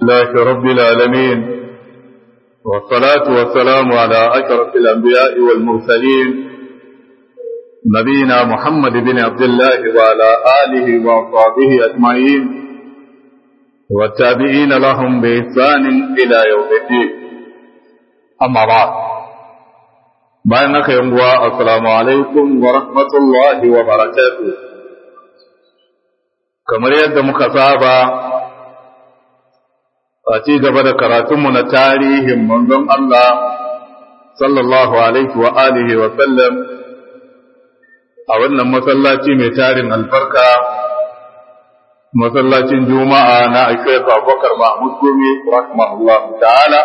لله رب العالمين والصلاة والسلام على أشرف الأنبياء والمرسلين نبينا محمد بن عبد الله وعلى آله وأصحابه أجمعين والتابعين لهم بإحسان إلى يوم الدين أما بعد بينك يوم السلام عليكم ورحمة الله وبركاته kamar yadda muka saba a ci gaba da karatunmu na tarihin manzon Allah sallallahu alaihi wa alihi wa sallam a wannan masallaci mai tarin albarka masallacin juma'a na Sheikh Abubakar Mahmud Gumi rahimahullah ta'ala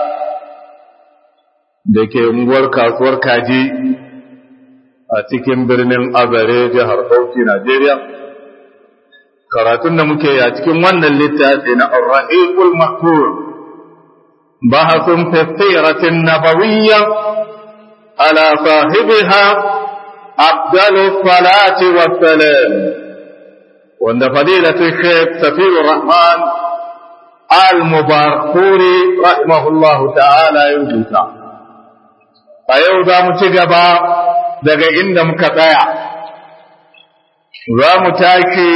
da ke unguwar kasuwar kaji a cikin birnin Azare jihar Bauchi Najeriya karatun da muke a cikin wannan littafi na Ar-Rahiqul Mahfuz bahasun fi siratin nabawiyya ala sahibiha afdalu salati wassalam wanda fadilatu Sheikh Safiyur Rahman Al-Mubarakuri rahimahullahu ta'ala ya rubuta a yau za mu ci gaba daga inda muka tsaya za mu tashi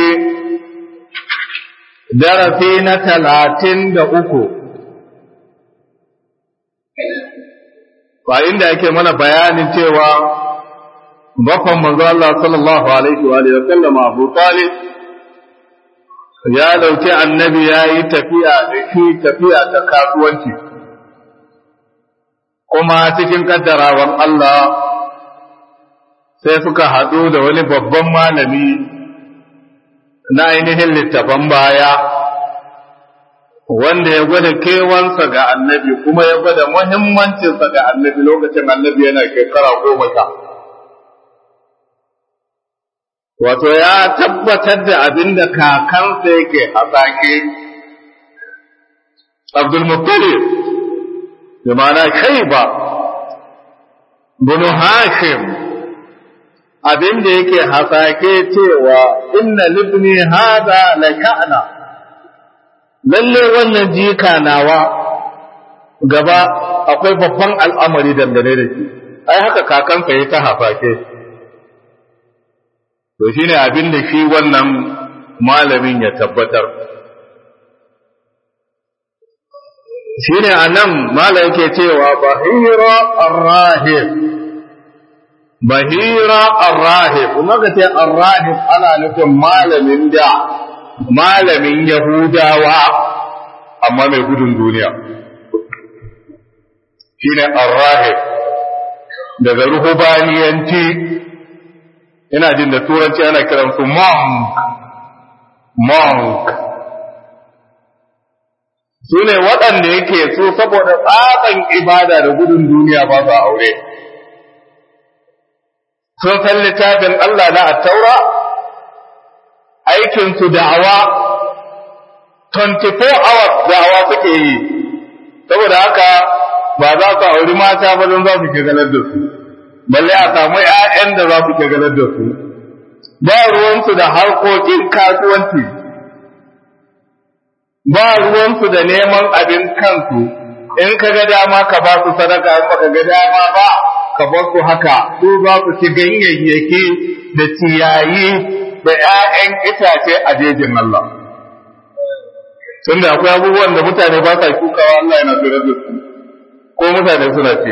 darasi na talatin da uku ba inda yake mana bayanin cewa bakon manzo Allah sallallahu alaihi wa sallama Abu Talib ya dauki annabi ya yi tafiya da shi tafiya ta kasuwanci kuma cikin kaddarawan Allah sai suka haɗu da wani babban malami na ainihin littafan baya wanda ya gwada kewansa ga annabi kuma ya gwada muhimmancinsa ga annabi lokacin annabi yana shekara goma sha. Wato ya tabbatar da abin da kakansa yake hasake Abdulmuttalib, da mana Shaiba, Bunu Hashim, abin da yake hasake cewa inna libni hada la ka'na lalle wannan jika nawa gaba akwai babban al'amari dangane da shi ai haka kakansa ya ta hasake to shine abin da shi wannan malamin ya tabbatar shine anan mala yake cewa bahira ar-rahib bahira arrahib kuma ka ce arrahib ana nufin malamin da malamin yahudawa amma mai gudun duniya shine arrahib daga ruhubaniyanci ina jin da turanci ana kiran su monk monk su ne waɗanda yake su saboda tsaban ibada da gudun duniya ba su aure sun san littafin Allah na attaura aikinsu da'awa 24 hours da'awa suke yi saboda haka ba za su auri mata ba don za su ke ganar da su balle a samu 'ya'yan da za su ke ganar da su ba ruwansu da harkokin kasuwanci ba ruwansu da neman abin kansu in ka ga dama ka ba su sadaka in baka ga dama ba ka bar su haka su za su ci ganyayyaki da ciyayi da ‘ya'yan itace a jejin Allah. Tun da akwai abubuwan da mutane ba sa shukawa Allah yana tsere da su, ko mutane suna ce.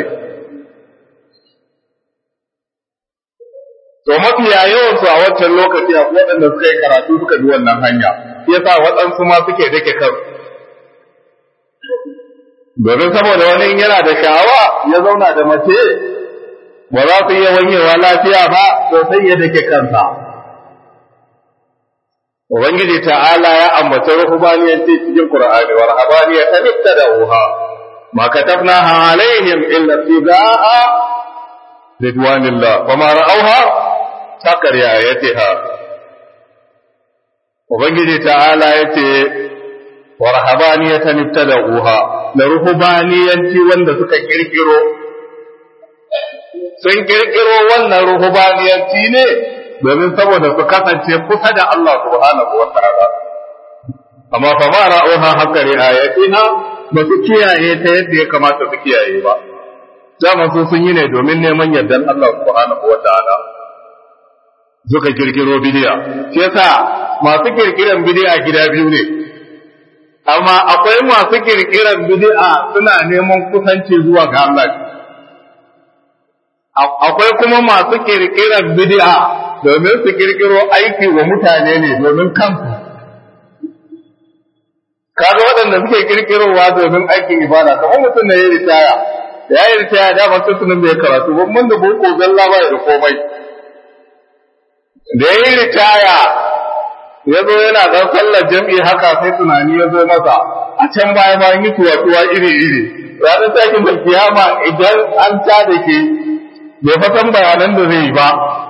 To mafiya yawansu a wancan lokaci a waɗanda suka yi karatu suka bi wannan hanya, ya sa waɗansu ma suke dake kansu. Domin saboda wani yana da sha'awa ya zauna da mace ba za su iya wanyewa lafiya ba to sai ya dake kansa ubangiji ta'ala ya ambaci ruhubaniyanci cikin qur'ani wa rahabaniyya ta ibtada'uha ma katabnaha alaihim illa ibtida'a ridwanillah wa ma ra'awha takar ayatiha ubangiji ta'ala yace wa rahabaniyatan ibtada'uha da ruhubaniyanci wanda suka kirkiro sun kirkiro wannan ruhubaniyanci ne domin saboda su kasance kusa da Allah subhanahu wa ta'ala amma fa ma ra'uha haqqa ri'ayatiha ba su kiyaye ta yadda ya kamata su kiyaye ba dama su sun yi ne domin neman yardan Allah subhanahu wa ta'ala suka kirkiro bidiya shi yasa masu kirkiran bidiya gida biyu ne amma akwai masu kirkiran bidi'a suna neman kusanci zuwa ga Allah akwai kuma masu kirkiran bidi'a domin su kirkiro aiki wa mutane ne domin kansu kaga waɗanda suke kirkirowa domin aikin ibada kamar mutum da ya ritaya da ya yi ritaya da ba tunan bai karatu ba mun da boko zalla ba da komai da ya yi ritaya ya zo yana dan sallar jam'i haka sai tunani ya zo masa a can baya bayan yi tuwa iri iri ranar takin da kiyama idan an ta da ke bai fasan bayanan da zai yi ba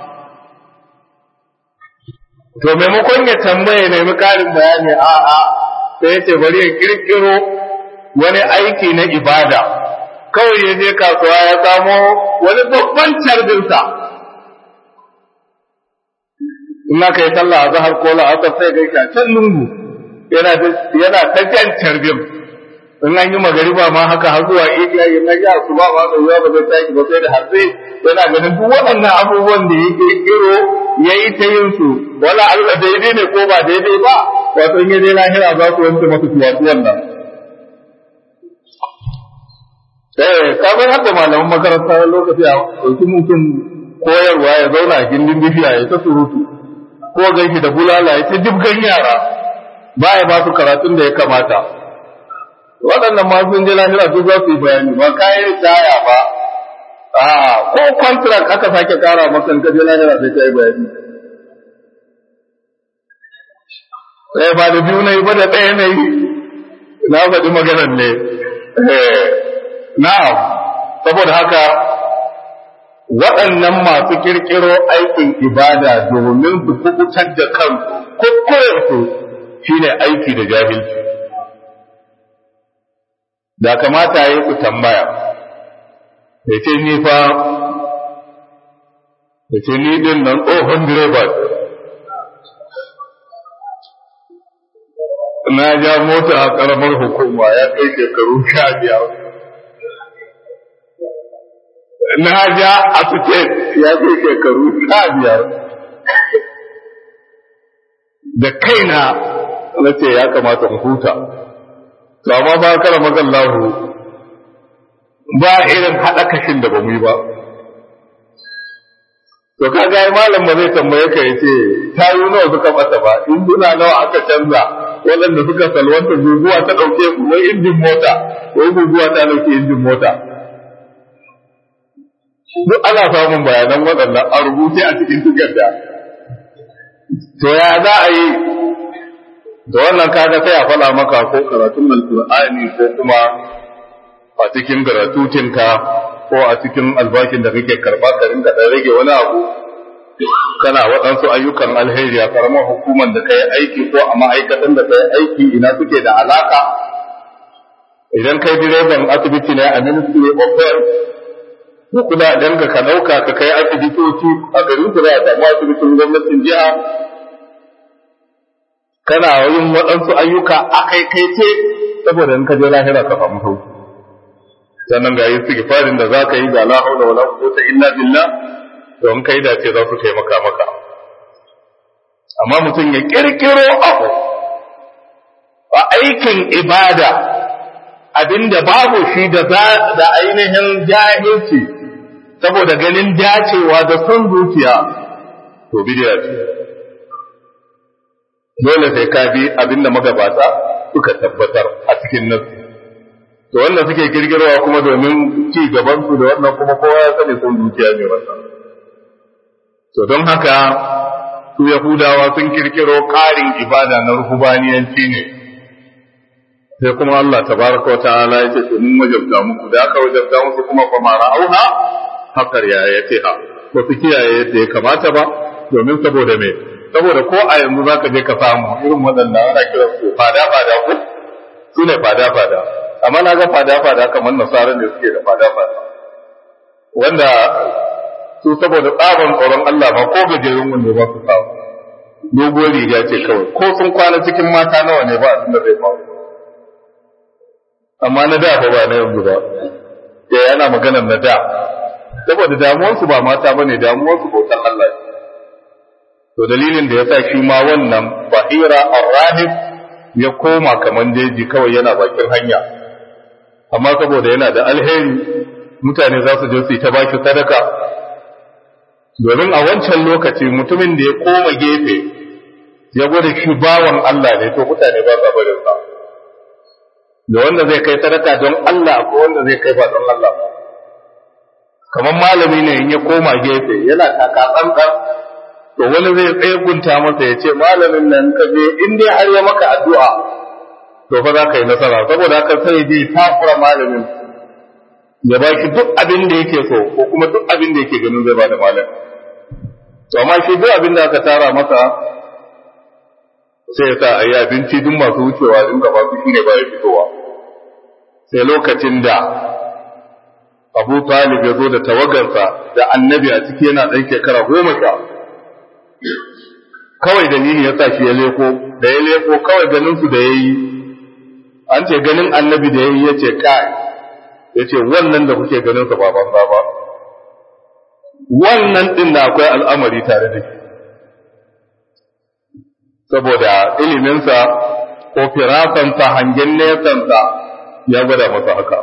to maimakon ya tambaye nemi karin bayani a'a sai ya ce bari ya kirkiro wani aiki na ibada kawai ya je kasuwa ya samo wani babban carbinsa in aka yi sallah a zahar ko la'asar sai ga shi a can lungu yana ta jan carbin in an yi magariba ma haka har zuwa iya yi na ya su ba ma da ba zai tashi ba sai da hatsi yana ganin duk waɗannan abubuwan da ya kirkiro ya yi ta yin su wala Allah daidai ne ko ba daidai ba wato in yaje lahira za su wanke masa tuwatuwan nan eh kamar haka malaman makaranta lokaci a ɗauki mutum koyarwa ya zauna a gindin bishiya ya ta surutu ko ganki da bulala ya ta dibgan yara ba ya ba su karatun da ya kamata waɗannan ma sun je lahira su za su yi bayani ba kayan taya ba a ko contract aka sake kara maka in ka je lahira sai ka yi bayani sai ba da biyu na yi ba da ɗaya na yi na faɗi maganar ne na'am saboda haka waɗannan masu kirkiro aikin ibada domin su kubutar da kansu kuskurensu shine aiki da jahilci da kamata ya yi ku tambaya ya ce ni fa ya ce ni din nan tsohon direba na ja mota a ƙaramar hukuma ya kai shekaru sha biyar na ja a state ya kai shekaru sha biyar da kaina na ce ya kamata mu huta to amma ba kara magallahu ba irin haɗa kashin da ba mu yi ba to kaga ai malam ba zai tambaye ka yace tayu nawa suka mata ba induna nawa aka canza waɗanda suka salwanta guguwa ta ɗauke ku wai injin mota wai guguwa ta ɗauke injin mota duk ana samun bayanan waɗannan a rubuce a cikin takarda to ya za a yi da wannan kaga sai a faɗa maka ko karatun alkur'ani ko kuma a cikin garatutinka ko a cikin albashin da kake karba ka rinka dan rage wani abu kana waɗansu ayyukan alheri a karamar hukumar da kai aiki ko a ma'aikatan da kai aiki ina suke da alaka idan kai direban asibiti ne a ministry of health ko kuma dan ka ɗauka ka kai asibitoci a garin ku za a samu asibitin gwamnatin jiha kana yin waɗansu ayyuka a kai kai ce saboda in ka je lahira ka samu sauki sannan ga istighfarin da zaka yi ga la haula wala quwwata illa billah don kai da ce za su taimaka maka amma mutum ya kirkiro abu a aikin ibada abinda babu shi da da ainihin jahilci saboda ganin dacewa da son zuciya to bidiya ce dole sai ka bi abinda magabata suka tabbatar a cikin nasu to wanda suke kirkirwa kuma domin ci gaban su da wannan kuma kowa ya sani sun zuciya ne wannan to don haka su yahudawa sun kirkiro ƙarin ibada na ruhubaniyanci ne sai kuma Allah tabaraka wa ta'ala ya ce to mun wajabta muku da aka wajabta muku kuma fa ma ra'auha hakar ya yace ha ba su kiyaye yadda ya kamata ba domin saboda me saboda ko a yanzu zaka je ka samu irin waɗanda ana kiran su fada fada ko su ne fada fada amma na ga fada-fada kamar nasara ne suke da fada-fada wanda su saboda tsaban tsoron Allah ma ko gajerun wanda ba su samu dogon riga ce kawai ko sun kwana cikin mata nawa ne ba abin da zai faru amma na da fa ba na yanzu ba da yana maganar na da saboda damuwarsu ba mata ba ne damuwarsu bautan Allah to dalilin da ya sa shi ma wannan bahira arrahib ya koma kaman jeji kawai yana bakin hanya amma saboda yana da alheri mutane za su je su yi ta baki sadaka domin a wancan lokaci mutumin da ya koma gefe ya gwada shi bawan Allah ne to mutane ba sa barin sa da wanda zai kai sadaka don Allah ko wanda zai kai ba don Allah ba kamar malami ne in ya koma gefe yana taka tsantsan to wani zai tsaye gunta masa ya ce malamin nan ka je in dai har ya maka addu'a to fa za ka yi nasara saboda haka sai je takura malamin ya ba shi duk abin da yake so ko kuma duk abin da yake ganin zai ba da malam to amma shi duk abin da aka tara masa sai ya sa a yi abinci duk masu wucewa in gaba su shine ba ya fitowa sai lokacin da abu talib ya zo da tawagarsa da annabi a ciki yana ɗan shekara goma sha kawai dalili ya sa shi ya leko da ya leko kawai ganin su da ya yi an ce ganin annabi da ya yi ya ce kai ya ce wannan da kuke ganin sa ba banza ba wannan din da akwai al'amari tare da shi saboda iliminsa ko firasansa hangen nesansa ya gwada masa haka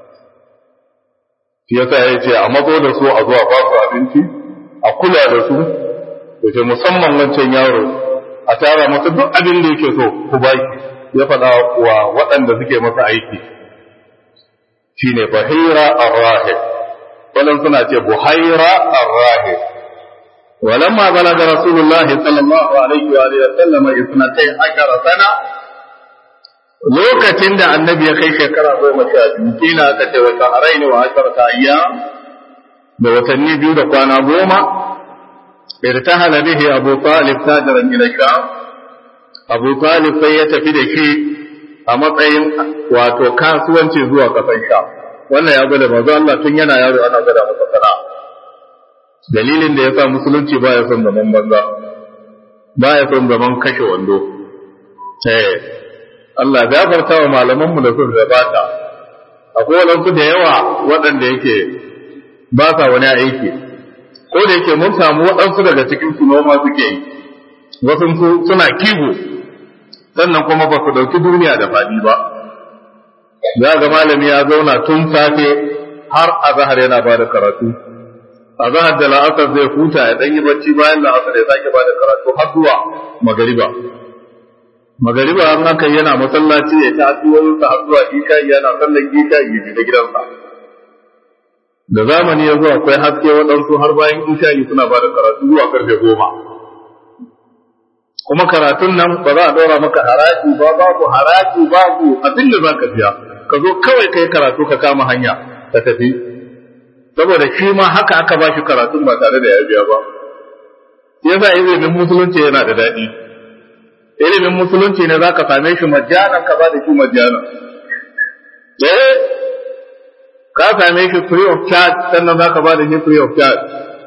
shi yasa ya ce a matso da su a zuwa ba su abinci a kula da su da ce musamman wancan yaro a tara masa duk abin da yake so ku baki ya faɗa wa waɗanda suke masa aiki shine bahira ar-rahib wannan suna ce buhaira ar-rahib ولما بلغ رسول الله صلى الله عليه وآله وسلم اثنتي عشر سنة lokacin da annabi ya kai shekara goma sha biyu kila aka ce wata araini wa asharata ayyam da watanni biyu da kwana goma irtahala bihi abu talib tajiran ila sham abu talib sai ya tafi da shi a matsayin wato kasuwanci zuwa kasan sham wannan ya gwada manzo Allah tun yana yaro ana gwada masa sana'a dalilin da ya sa musulunci ba ya son zaman banza ba ya son zaman kashe wando eh Allah gafarta wa malamanmu da sun gabata akwai wadansu da yawa waɗanda yake ba sa wani aiki ko da yake mun samu waɗansu daga cikin su noma suke yi wasu suna kiwo sannan kuma ba su ɗauki duniya da faɗi ba za ga malami ya zauna tun safe har azahar yana ba da karatu azahar da la'asar zai huta ya ɗanyi bacci bayan la'asar ya sake ba da karatu har zuwa magariba magariba an haka yana masallaci ya ta addu'o'insa har zuwa isha yana sallan isha ya fita gidansa da zamani ya zo akwai haske waɗansu har bayan isha suna ba da karatu zuwa karfe goma kuma karatun nan ba za a ɗora maka haraji ba babu haraji babu abin da za ka biya ka zo kawai kai karatu ka kama hanya ka tafi saboda shi ma haka aka ba shi karatun ba tare da ya biya ba yasa ilimin musulunci yana da daɗi ilimin musulunci ne za ka same shi majjanan ka ba da shi majjanan eh ka same shi free of charge sannan za ka ba da shi free of charge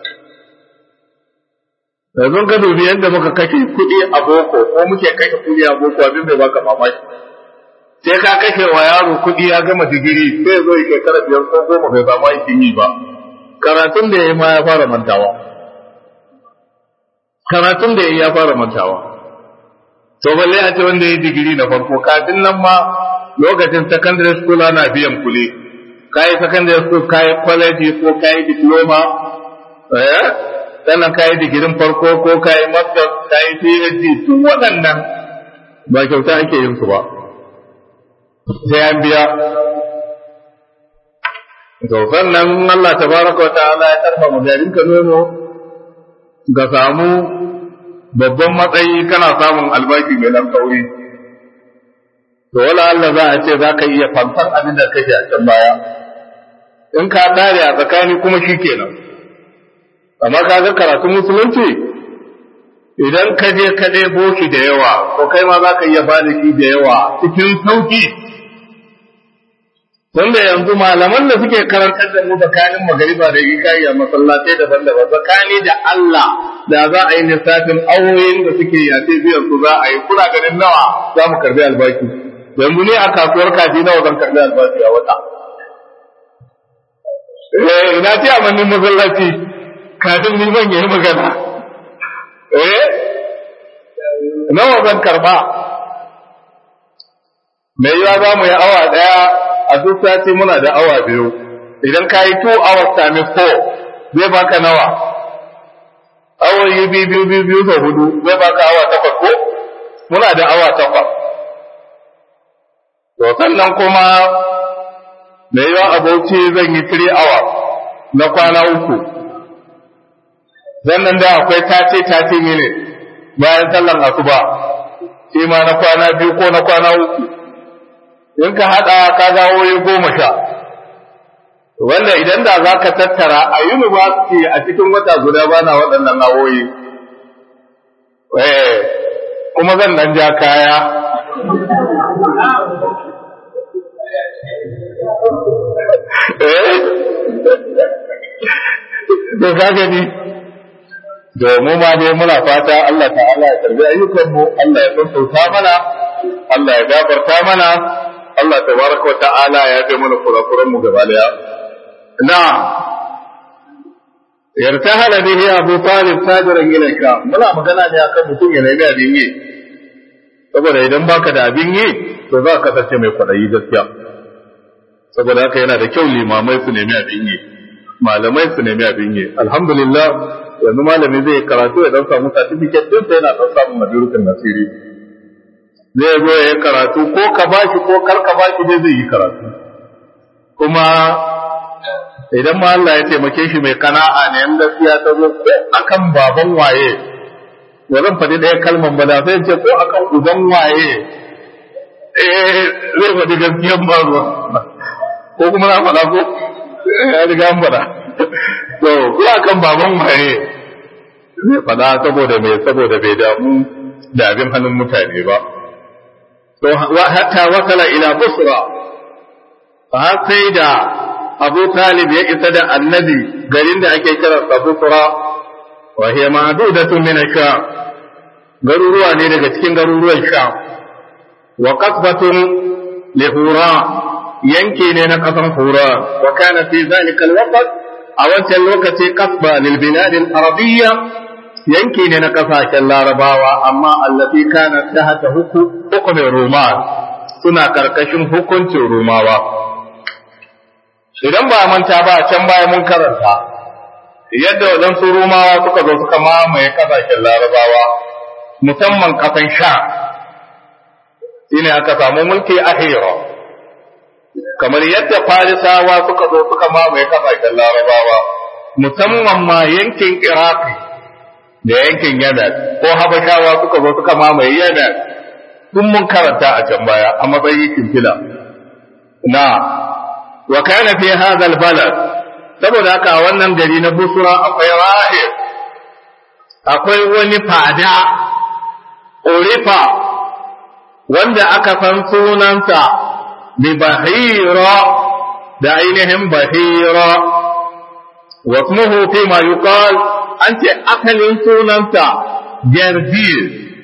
yanzu ka dubi yadda muka kashe kuɗi a boko ko muke kashe kuɗi a boko abin bai baka mamaki sai ka kashe wa yaro kuɗi ya gama digiri sai zo ya shekara biyar ko goma bai samu aikin yi ba karatun da ya yi ma ya fara mantawa karatun da ya yi ya fara mantawa to balle a ce wanda ya yi digiri na farko kafin nan ma lokacin secondary school ana biyan kuɗi kayi secondary school kayi college ko kayi diploma eh sannan ka yi digirin farko ko ka yi master ka yi phd tun waɗannan ba kyauta ake yin su ba sai an biya to sannan Allah tabaraka wa ta'ala ya karfa magarin ka nono ga samu babban matsayi kana samun albashi mai nan kauri to wala Allah za a ce za ka iya fanfar abin da kake a can baya in ka dare a tsakani kuma shi kenan amma ka ga karatun musulunci idan ka je ka ɗebo shi da yawa ko kai ma za ka iya ba da shi da yawa cikin sauki tunda yanzu malaman da suke karantar da mu tsakanin magariba da isha'i a masallatai daban-daban tsakani da Allah da za a yi lissafin awoyin da suke yace biyan su za a yi kuna ganin nawa za mu karbi albashi yanzu ne a kasuwar kaji nawa zan karbi albashi a wata eh ina ce a mannin masallaci kafin ni ban yi magana eh nawa zan karba mai yiwa za mu yi awa daya a duk sati muna da awa biyu idan ka yi 2 hours times 4 zai baka nawa awoyi biyu biyu biyu biyu da hudu zai baka awa takwas ko muna da awa takwas to sannan kuma da yawa abauci zan yi 3 hours na kwana uku sannan da akwai tace tace mini bayan sallan asuba shi ma na kwana biyu ko na kwana uku in ka haɗa ka ga awoyi goma sha wanda idan da za ka tattara a university a cikin wata guda ba na waɗannan awoyi kuma zan nan ja kaya da ka gani da mu ma dai muna fata Allah ta'ala ya karbi ayyukanmu Allah ya sassauta mana Allah ya gafarta mana Allah tabaraka wa ta'ala ya fi mana kurakuran mu gaba daya na yartahala bihi Abu Talib sajiran ilayka muna magana ne akan mutum ya nemi abin yi saboda idan baka da abin yi to za ka kasance mai kwadayi gaskiya saboda haka yana da kyau limamai su nemi abin yi malamai su nemi abin yi alhamdulillah yanzu malami zai karatu ya dan samu certificate din sai yana dan samun madurukan nasiri zai zo ya yi karatu ko ka bashi ko kar ka bashi dai zai yi karatu kuma idan ma Allah ya taimake shi mai kana'a ne in gaskiya ta zo ko akan baban waye ba zan faɗi ɗaya kalman ba da sai ce ko akan uban waye eh zai faɗi gaskiyan ba ruwa ko kuma na faɗa ko ya riga an faɗa to ko akan baban waye zai faɗa saboda me saboda bai damu da abin hannun mutane ba to hatta wasala ila busra har sai da Abu Talib ya isa da annabi garin da ake kira Busra wa hiya ma'dudatun min ash-Sham garuruwa ne daga cikin garuruwan Sham wa qasbatun li Hura yanki ne na kasan Hura wa kana fi zalika al-waqt a wancan lokaci qasba lil bilad al-arabiyya yanki ne na kasashen Larabawa amma allati kana tahta hukumin Roma suna karkashin hukuncin Romawa idan ba manta ba can baya mun karanta yadda waɗansu rumawa suka zo suka mamaye ƙasashen larabawa musamman ƙasan sha shine aka samu mulki a hira kamar yadda farisawa suka zo suka mamaye ƙasashen larabawa musamman ma yankin iraki da yankin yamen ko habashawa suka zo suka mamaye yamen sun mun karanta a can baya a matsayin kimfila na wa kana fi hadha albalad saboda haka a wannan gari na busra akwai rahib akwai wani fada urifa wanda aka san sunansa bi bahira da ainihin bahira wa ismuhu fi ma yuqal an ce asalin sunansa jardir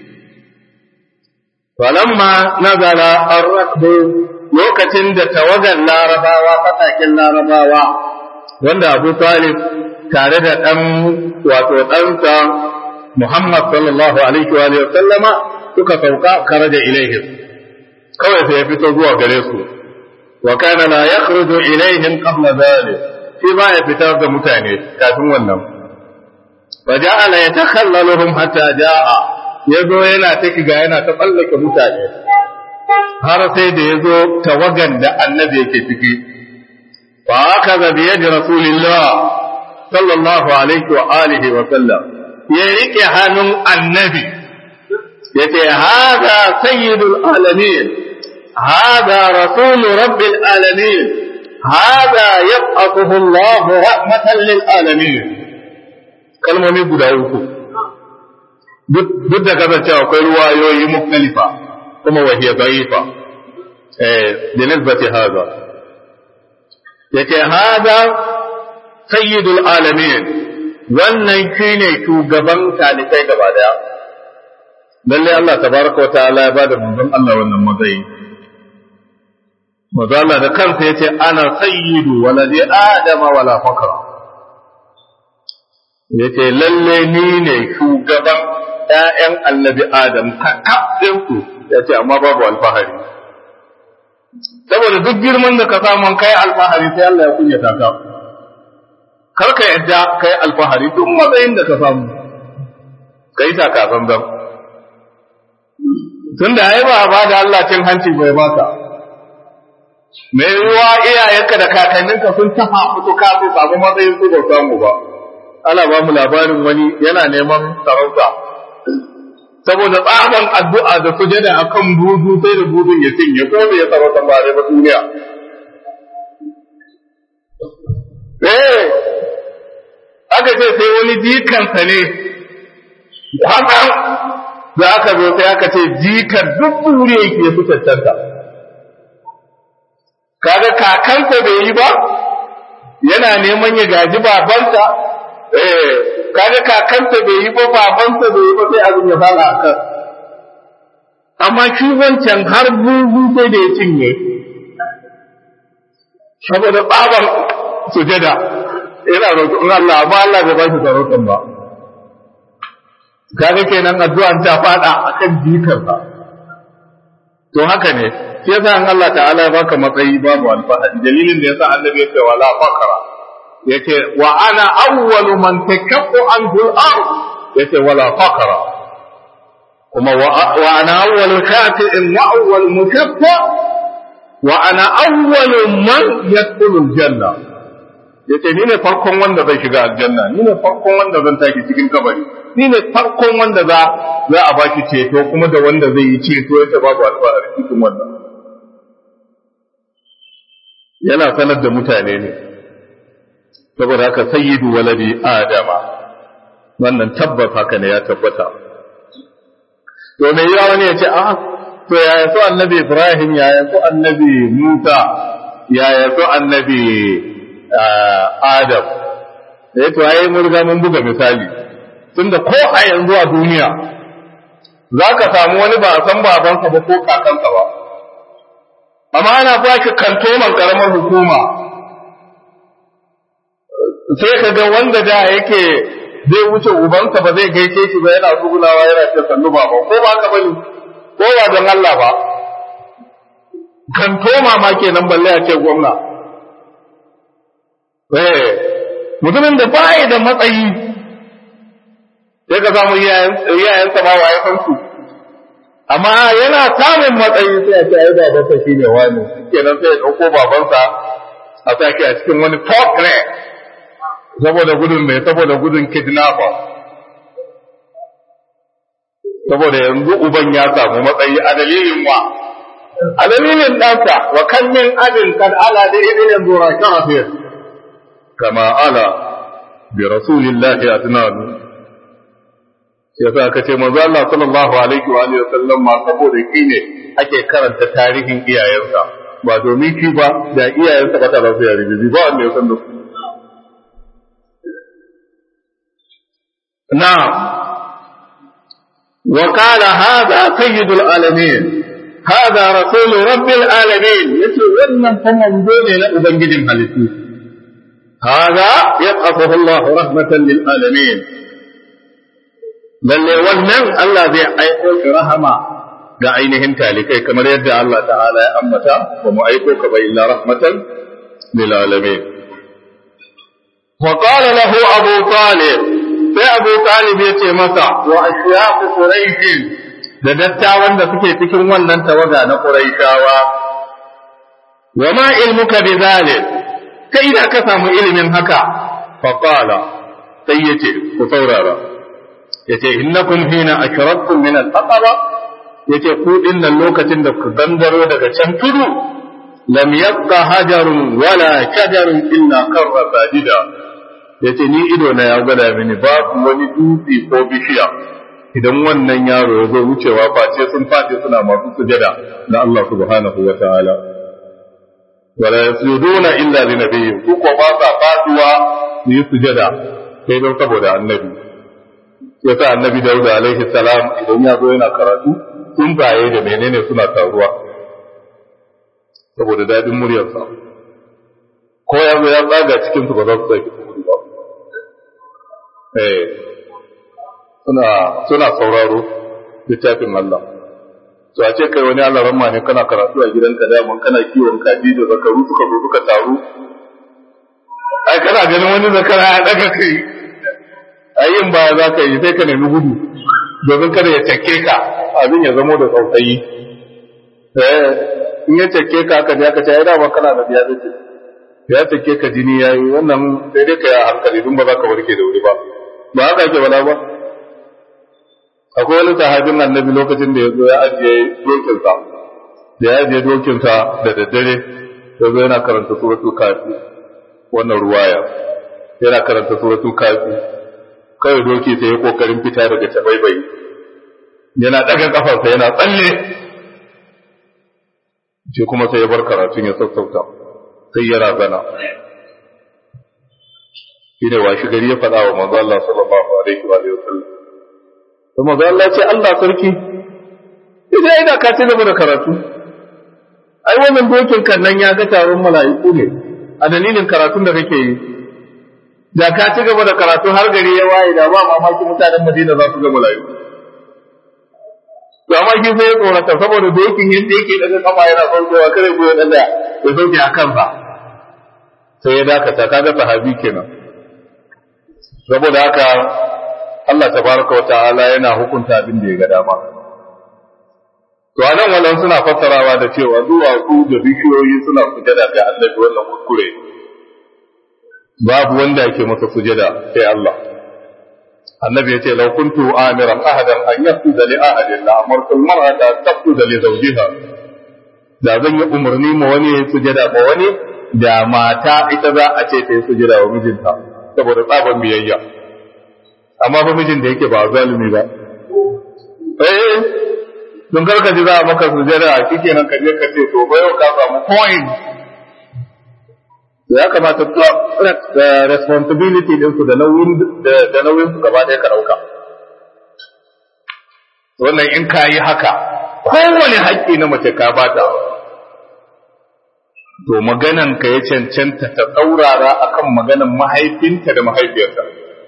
falamma nazala ar-rakbu lokacin da tawagar larabawa fatakin larabawa wanda abu talib tare da ɗan wato ɗansa muhammad sallallahu alaihi wa sallama suka sauka kare da ilaihim kawai sai ya fito zuwa gare su wa kana la yakhruju ilaihim qabla dhalik shi ba ya fitar da mutane kafin wannan fa ja'ala yatakhallaluhum hatta ja'a yazo yana ta kiga yana ta tsallake mutane har sai da ya zo tawagan da annabi yake ciki fa aka ga biye da rasulillah sallallahu alaihi wa alihi wa sallam ya rike hannun annabi ya ce hada sayyidul alamin hada rasul rabbil alamin hada yab'athuhu Allah rahmatan lil alamin kalmomi guda uku duk da kasancewa akwai ruwayoyi mukhtalifa kuma wa hiya da'ifa eh binisbati hadha yace hada sayyidul alamin wannan shine shugaban talibai gaba daya lalle Allah tabaraka wa ta'ala ya bada manzon Allah wannan matsayi manzo Allah da kansa yace ana sayyidu waladi adama wala fakra yace lalle ni ne shugaban ƴaƴan annabi adam kakkaɗin su yace amma babu alfahari saboda duk girman da ka samu kai alfahari sai Allah ya kunyata ka kar ka yadda kai alfahari duk matsayin da ka samu kai ta ka zanzan tunda ai ba ba da Allah cin hanci bai baka mai ruwa iyayenka da kakanninka sun tafa mutu ka su samu matsayin su ba samu ba ana ba mu labarin wani yana neman sarauta saboda tsaban addu'a da sujada akan buzu sai da buzun ya cinye ko bai sarauta ba dai ba duniya eh aka ce sai wani jikansa ne hakan da aka zo sai aka ce jikan duk duniya yake su cancanta kaga kakansa bai yi ba yana neman ya gaji babansa eh kaga kakansa bai yi ba babansa bai yi ba sai abin ya fara a kan amma shi wancan har buzu sai da ya cinye saboda tsaban sujada yana roƙon Allah amma Allah bai ba shi sarautan ba kaga kenan addu'an ta fada akan jikarsa to haka ne shi yasa an Allah ta'ala ya baka matsayi babu alfahari dalilin da yasa annabi ya ce wala fakara yace wa ana awwalu man takaffu anhu al-ard yace wala fakara kuma wa ana awwalu shafi'in wa awwal mukaffa wa ana awwalu man yadkhulu al-janna yace ni ne farkon wanda zai shiga aljanna ni ne farkon wanda zan tashi cikin kabari ni ne farkon wanda za za a baki ceto kuma da wanda zai yi ceto yace babu alfahari cikin wannan yana sanar da mutane ne saboda haka sayyidu waladi adama wannan tabbas haka ne ya tabbata to me yawa wani ya ce a to yaya so annabi ibrahim yaya so annabi musa yaya so annabi adam da ya to ai mun riga mun buga misali tunda ko a yanzu a duniya za ka samu wani ba a san babansa ba ko kakansa ba amma ana ba shi kantoman karamar hukuma sai ka ga wanda da yake zai wuce ubansa ba zai gaishe shi ba yana tsugunawa yana ce sannu baba ko ba ka bane ko ba don Allah ba kantoma ma kenan balle a ce gwamna eh mutumin da baya da matsayi sai ka samu iyayensa ma waye san su amma yana samun matsayi sai a ce ai babansa shi ne wani kenan sai ya ɗauko babansa a sake a cikin wani talk ne saboda gudun mai saboda gudun kidnapper saboda yanzu uban ya samu matsayi a dalilin wa a dalilin ɗansa wa kan min abin kad ala da idin yanzu ra kafir kama ala bi rasulillahi adnanu yasa aka ce manzo Allah sallallahu alaihi wa alihi wasallam ma saboda shi ne ake karanta tarihin iyayensa ba domin shi ba da iyayensa ba ta ba su yare ba wanda ya san da su نعم وقال هذا سيد العالمين هذا رسول رب العالمين يتي wannan fa manzo ne na ubangijin halittu هذا يبعثه الله رحمة للعالمين lalle wannan Allah zai aiko shi rahama ga ainihin talikai kamar yadda Allah ta'ala ya ambata ba mu aiko ka ba illa rahmatan lil alamin wa qala lahu abu talib sai abu talib ya ce masa wa ashyaqu quraish da dattawan da suke cikin wannan tawaga na quraishawa wa ma ilmuka bi zalik kai da ka samu ilimin haka fa qala sai yace ku saurara yace innakum hina ashraktum min al-aqaba yace ku dinnan lokacin da ku gangaro daga can tudu lam yabqa hajarun wala shajarun illa karra sajida yace ni ido na ya gwada mini babu wani dutse ko bishiya idan wannan yaro ya zo wucewa face sun fadi suna masu sujada na Allah subhanahu wa ta'ala wala yasjuduna illa li nabiyyin ku ko ba sa faduwa su yi sujada sai don saboda annabi ya sa annabi dauda alaihi salam idan ya zo yana karatu tsuntsaye da menene suna taruwa saboda daɗin muryarsa ko ya zo ya tsaga cikin su ba za su sake gudu ba eh suna suna sauraro littafin Allah to a ce kai wani Allah ramma ne kana karatu a gidanka da mun kana kiwon kaji da zakaru suka zo suka taru ai kana ganin wani zakara ya daga kai ayin ba za ka yi sai ka nemi gudu domin kada ya cake ka abin ya zamo da tsautsayi eh in ya cake ka aka je aka ce ai dama kana da biya zace ya cake ka jini yayi wannan sai dai ka yi hankali dun ba za ka warke da wuri ba ba haka ake wala ba akwai wani sahabin annabi lokacin da ya zo ya ajiye dokinsa da ya ajiye dokinsa da daddare ya zo yana karanta suratul kafi wannan ruwaya yana karanta suratul kafi kawai doki sai ya kokarin fita daga tabaibai yana daga kafarsa yana tsalle shi kuma sai ya bar karatun ya sassauta sai ya razana shi ne washi gari ya faɗa wa manzo Allah sallallahu alaihi wa sallam to manzo Allah ce Allah sarki idan ina ka ci gaba da karatu ai wannan dokin kan nan ya ga taron mala'iku ne a dalilin karatun da kake yi da ka ci gaba da karatu har gari ya waye da ba mamaki mutanen Madina za su ga mala'iku to amma shi sai ya tsorata saboda dokin yadda yake daga kafa yana saukewa kare goyon dan da ya sauke a kansa sai ya dakata kaga sahabi kenan saboda haka Allah tabaraka wa ta'ala yana hukunta abin da ya ga dama to anan wannan suna fassarawa da cewa duwatsu da bishiyoyi suna sujada ga Allah wannan kuskure babu wanda yake masa sujada sai Allah annabi yace law kuntu amiran ahadan an yasjuda li ahadin la amartu al-mar'ata an tasjuda li zawjiha da zan yi umarni ma wani ya sujada ma wani da mata ita za a ce ta yi sujada wa mijinta saboda tsaban biyayya amma fa mijin da yake ba zalimi ba eh don karka ji za a maka sujada kikenan ka je ka ce to ba yau ka samu point ya kamata to responsibility din su da nauyin da nauyin su gaba ɗaya ka dauka wannan in ka yi haka kowane haƙƙi na mace ka bata to maganan ka ya cancanta ta tsaurara akan maganan mahaifinta da mahaifiyarta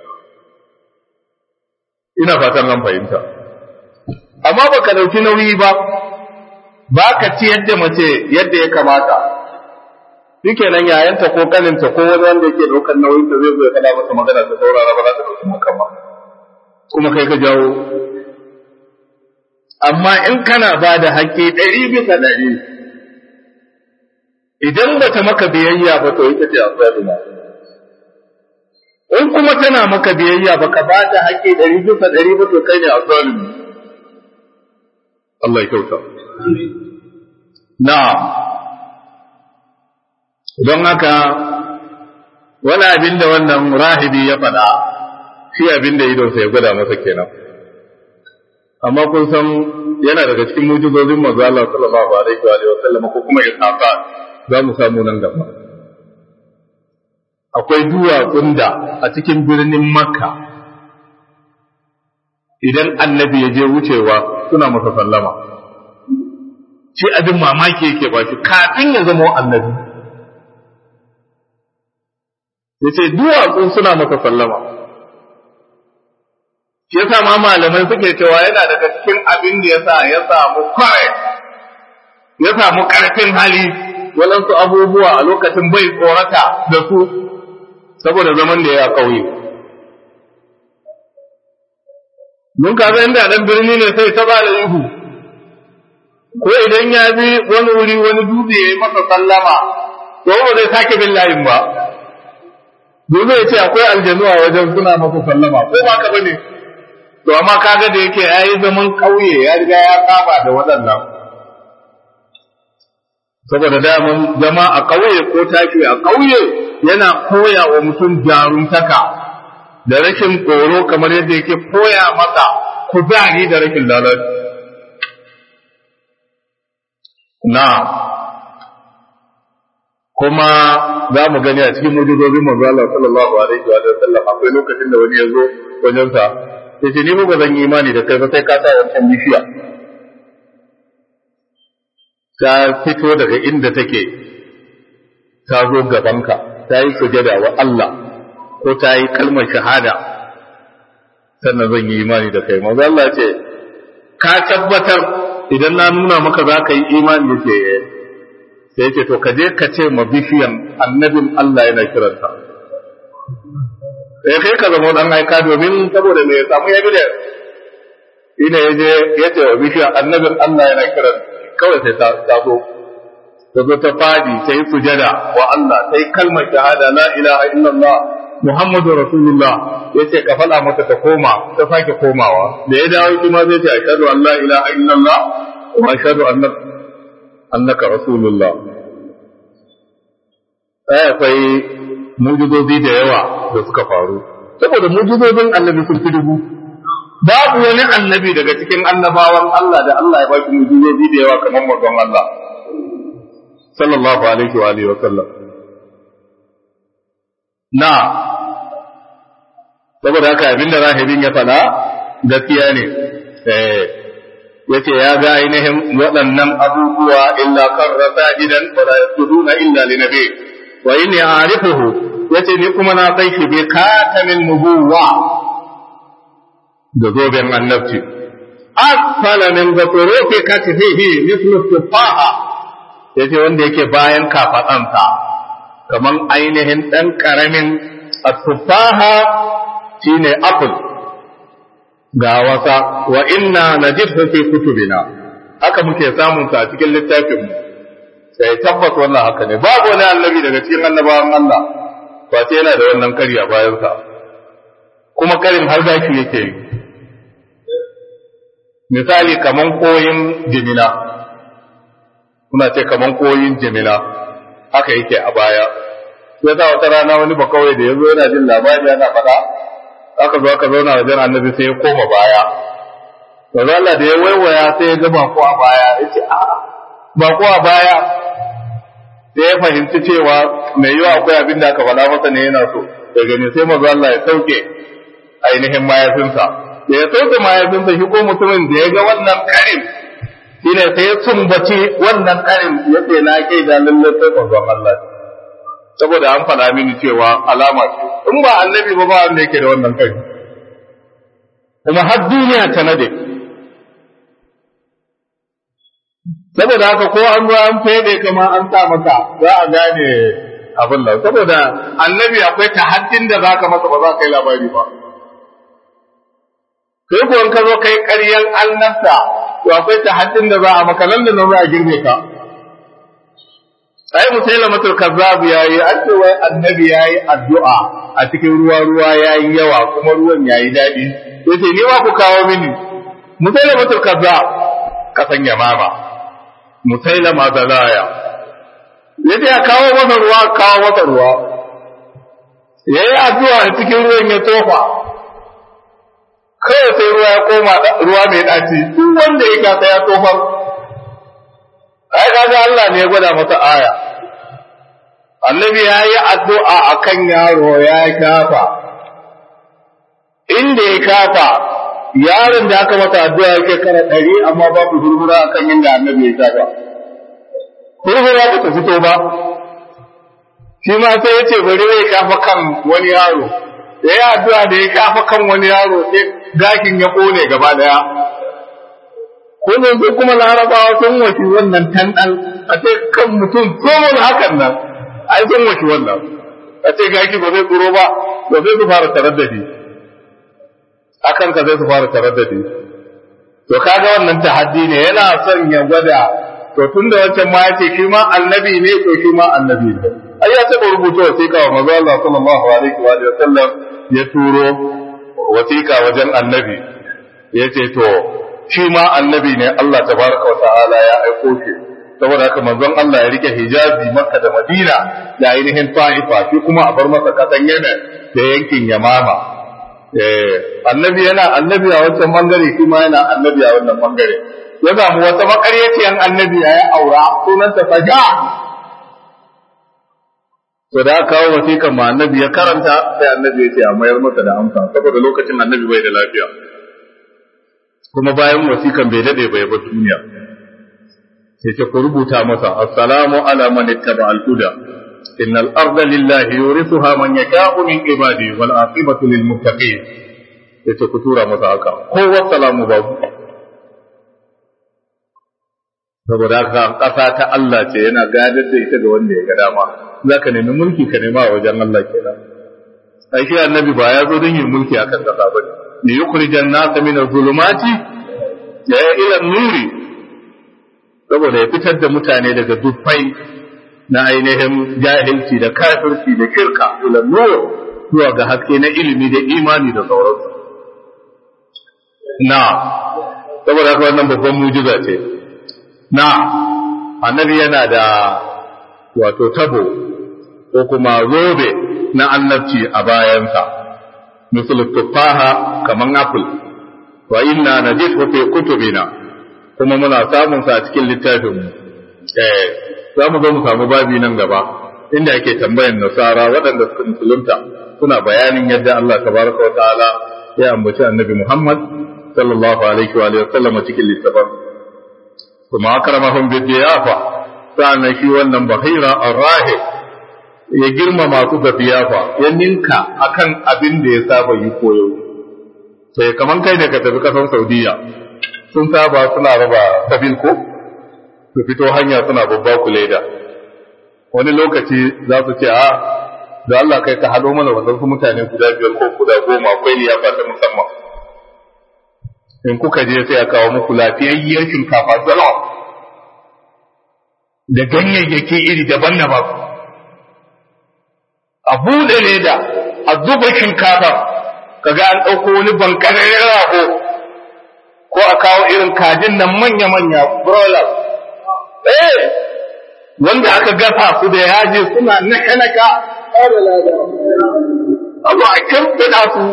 ina fatan an fahimta amma baka dauki nauyi ba ba ka ci yadda mace yadda ya kamata shike nan yayanta ko kaninta ko wani wanda yake daukar nauyin ta zai zo ya kada masa magana ta saurara ba za ta dauki maka ba kuma kai ka jawo amma in kana ba da haƙƙi ɗari bisa ɗari idan ba ta maka biyayya ba to ita ce asalina in kuma tana maka biyayya ba ka ba ta haƙƙi ɗari bisa ɗari ba to kai ne asalini Allah ya kyauta na'am don haka wani abin da wannan rahibi ya faɗa shi abin da idonsa ya gwada masa kenan amma kun san yana daga cikin mujizozin manzo Allah sallallahu alaihi wa sallam ko kuma isafa za mu samu nan gaba akwai duwatsun da a cikin birnin makka idan annabi ya je wucewa suna masa sallama shi abin mamaki yake ba shi kafin ya zama annabi ya ce duwatsun suna masa sallama shi yasa ma malamai suke cewa yana daga cikin abin da yasa ya samu kware ya samu karfin hali waɗansu abubuwa a lokacin bai tsorata da su saboda zaman da ya ƙauye. Mun kaga inda ɗan birni ne sai ta bada ihu, ko idan ya bi wani wuri wani dutse ya yi masa sallama, to ba zai sake bin layin ba. Dole ya ce akwai aljanu a wajen suna masa sallama, ko ba ka bane. To amma kaga da yake ya yi zaman ƙauye ya riga ya saba da waɗannan. Saboda daman zama a ƙauye ko tashi a ƙauye yana koya wa mutum jaruntaka da rashin tsoro kamar yadda yake koya masa kuzari da rashin lalaci. Na, kuma za mu gani a cikin mujizozin manzo Allah sallallahu alaihi wa sallam akwai lokacin da wani ya zo wajen sa sai ce ni ba zan yi imani da kai ba sai ka sa wancan bishiya ta fito daga inda take ta zo gabanka ta yi sujada wa Allah ko ta yi kalmar shahada sannan zan yi imani da kai manzo Allah ce ka tabbatar idan na nuna maka za ka yi imani da ke sai ce to ka je ka ce ma bishiyan annabin Allah yana kiranta sai kai ka zama dan aika domin saboda me ya samu ya bide ina ya je ya ce wa bishiyan annabin Allah yana kiranta kawai sai ta ta zo ta zo ta fadi ta yi sujada wa Allah ta yi kalmar shahada la ilaha illallah Muhammadu Rasulullah ya ce ka faɗa mata ta koma ta sake komawa da ya dawo kuma zai ce ashhadu an la ilaha illallah wa ashhadu annaka annaka rasulullah ai akwai mujizozi da yawa da suka faru saboda mujizozin annabi sun fi dubu babu wani annabi daga cikin annabawan Allah da Allah ya baki mujizozi da yawa kamar manzon Allah sallallahu alaihi wa alihi wa sallam na saboda haka abinda rahibin ya faɗa gaskiya ne eh yace ya ga ainihin waɗannan abubuwa illa karra sajidan wa la yasjuduna illa li nabi wa inni a'rifuhu yace ni kuma na san shi bi katamin nubuwa da zoben annabci asfala min zaturufi katifihi mithlu tufaha yace wanda yake bayan kafadansa kaman ainihin dan karamin at-tufaha shine apple ga wasa wa inna najidhu fi kutubina haka muke samun sa a cikin littafin mu sai tabbas wannan haka ne babu wani annabi daga cikin annabawan Allah ba sai yana da wannan kari a bayan sa kuma karin har gashi yake yi misali kaman koyin jimina kuna ce kaman koyin jimina haka yake a baya sai ta wata rana wani bakawai da yazo yana jin labari yana faɗa aka zo aka zauna wajen annabi sai ya koma baya yanzu Allah da ya waiwaya sai ya ga bako a baya ya ce a bako a baya sai ya fahimci cewa mai yiwa akwai abin da aka faɗa masa ne yana so da gani sai mazu Allah ya sauke ainihin mayafinsa da ya sauke mayafinsa shi ko mutumin da ya ga wannan karin shi ne sai ya sumbaci wannan karin ya ce na kai da lallai sai manzon Allah saboda an faɗa mini cewa alama ce in ba annabi ba ba wanda yake da wannan kai kuma har duniya ta nade saboda haka ko an zo an fede kama an sa maka za a gane abin nan saboda annabi akwai tahaddin da zaka masa ba za ka yi labari ba kai ko in ka zo kai ƙaryan annabta to akwai tahaddin da za a maka nan da nan za a girme ka sai musailamatul kazzab yayi an ce wai annabi yayi addu'a a cikin ruwa ruwa yayi yawa kuma ruwan yayi dadi yace ni ma ku kawo mini musailamatul kazzab kasan yamama musailama zalaya yace ya kawo masa ruwa kawo masa ruwa yayi addu'a a cikin ruwan ya tofa kai sai ruwa ya koma ruwa mai daci duk wanda ya kasa ya tofar ai kaga Allah ne ya gwada masa aya annabi ya yi addu'a akan yaro ya kafa inda ya kafa yaron da aka masa addu'a yake kara ɗari amma babu hurhura akan inda annabi ya kafa hurhura ba ta fito ba shi ma sai ya ce bari zai kafa kan wani yaro da ya addu'a da ya kafa kan wani yaro sai gashin ya kone gaba daya kuma sai kuma larabawa sun wace wannan tanɗal a ce kan mutum tsohon hakan nan ai sun wace wannan a ce gaki ba zai tsoro ba ba zai su fara tarar da shi akan ka zai su fara tarar da shi to kaga wannan tahaddi ne yana son ya gwada to tun da wancan ma yace shi ma annabi ne to shi ma annabi ne ai ya taɓa rubuta wasiƙa wa manzo Allah sallallahu alaihi wa sallam ya turo wasiƙa wajen annabi yace to shi ma annabi ne Allah tabaraka wa ta'ala ya aiko shi saboda haka manzon Allah ya rike hijabi Makka da Madina da ainihin Ta'ifa shi kuma a bar masa kasan Yemen da yankin Yamama eh annabi yana annabi a wancan bangare shi ma yana annabi a wannan bangare ya samu wata makaryaciyan annabi ya yi aura sunanta Faja to da aka kawo wasiƙan ma annabi ya karanta sai annabi ya ce a mayar masa da amsa saboda lokacin annabi bai da lafiya kuma bayan wasiƙan bai dade bai bar duniya sai ce ku rubuta masa assalamu ala man ittaba al-huda innal arda lillahi yurithuha man yasha'u min ibadi wal aqibatu lil muttaqin sai ce ku tura masa haka ko wassalamu babu saboda haka ƙasa ta Allah ce yana gadar da ita ga wanda ya ga dama za ka nemi mulki ka nema a wajen Allah kenan ai shi annabi ba ya zo don yin mulki akan ƙasa ba ne yukhrijan nasa min az-zulumati ya ila nuri saboda ya fitar da mutane daga dufai na ainihin jahilci da kafirci da shirka ila nur zuwa ga haske na ilimi da imani da sauransu na saboda haka wannan babban mujiza ce na annabi yana da wato tabo ko kuma zobe na annabci a bayansa misal tufaha kaman apple wa inna najidu fi kutubina kuma muna samun sa a cikin littafin mu eh za mu zo mu samu babi nan gaba inda ake tambayan nasara waɗanda suka musulunta suna bayanin yadda Allah tabaraka wa ta'ala ya ambaci annabi Muhammad sallallahu alaihi wa sallam cikin littafin kuma akramahum bidiyafa sa'annan shi wannan bahira arrahib ya girmama su da biyafa ya ninka akan abin da ya saba yi koyo sai kaman kai da ka tafi kasan Saudiya sun saba suna raba kabil ko su fito hanya suna babba ku leda wani lokaci za su ce a da Allah kai ka hado mana wadansu mutane guda biyar ko guda goma akwai liyafa ta musamman in kuka je sai a kawo muku lafiyayyar shinkafa jalof da ganyayyaki iri daban-daban a buɗe leda a zuba shinkafa kaga an ɗauko wani bankararren rago ko a kawo irin kajin nan manya-manya broilers eh wanda aka gasa su da yaji suna naka-naka a zo a kimfina su